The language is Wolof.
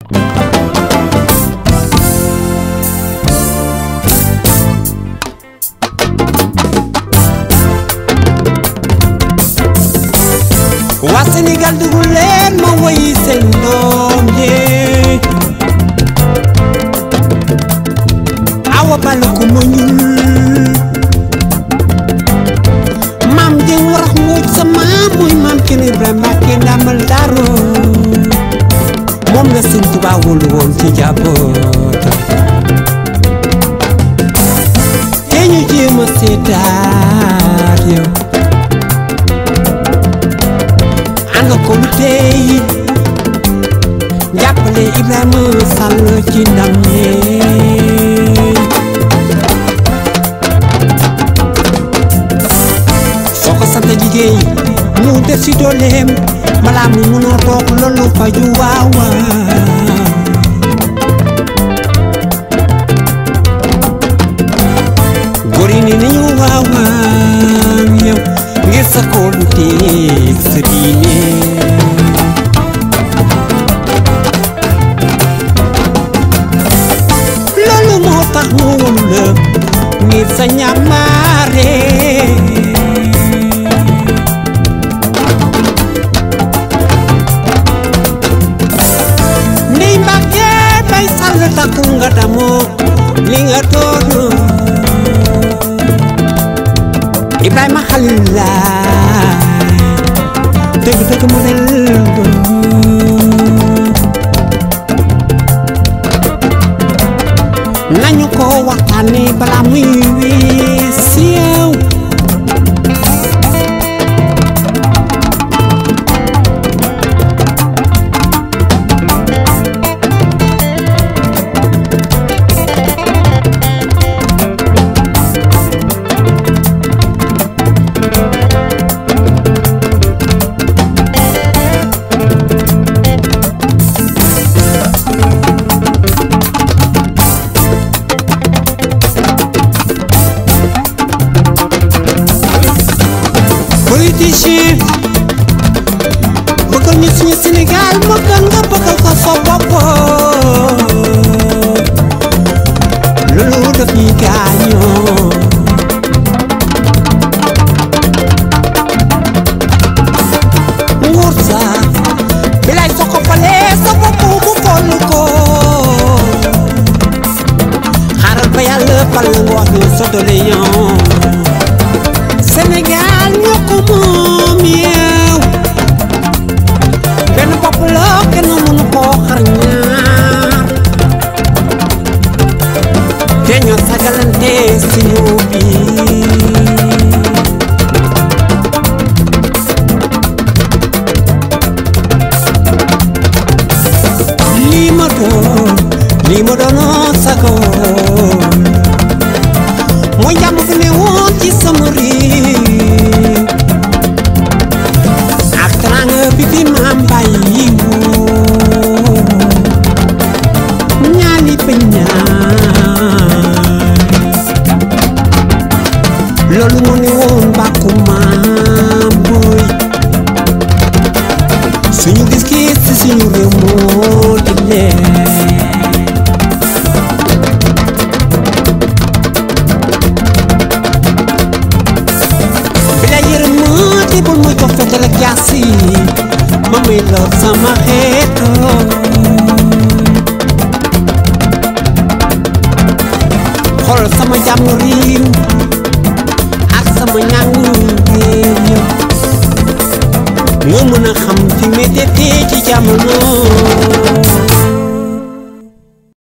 waa Sénégal dugul leen ma woyi seen doom yee awa bal ko ma ñuul maam jeng warax mbooj sa maam mooy maam kenn Ibrahima Mbàkke ndamal daro moom la sëñ Tuubaa wóolu woon ci jabootam te ñu jéem a seetaat yow ànd ko lu tey jàppale Ibrahima Sall ci ndam lee soo ko sant jigéen mu def si dooleem balaa mu munoo toog loolu faju waaw waaw góor yi ne nañu waaw waaw yow ngir sa kóolu teeg sa diine loolu moo tax mu wóolu la ngir sa ñamaare ndey Mbàkke bay sàll takku nga damoo li nga doonu Ibrahima Xalil laay dëgg dëgg mu ne nañu ko waxtaane balaa muy wees yow politicien bëggal ñu suñu Sénégal moo gën nga bëggal ko sa bopp loolu daf ñuy gaañoo nguur sa bilaay soo ko falee sa bopp mu fol ko xaaral ba yàlla fal nga wax ñu sa doléance Sénégal ñoo ko moom yow benn bopp la kenn mënu koo xar ñaar te ñoo sagalante si ñu bi lii ma doon lii ma doonoo sagoon mooy jàmm fi ne woon ci sama réew ak teraanga bi fi maam bàyyi woon ñaani bañ ñaay loolu moo ne woon bàkku maam booy suñu gis-gis ci suñu réew moo di leer bila yërëm ma te bul muy jox fetal ak jaasi ma muy lor sama xeeto xool sama jàmm réew ak sama ñàngu réew nga mën a xam fi météo ci jamono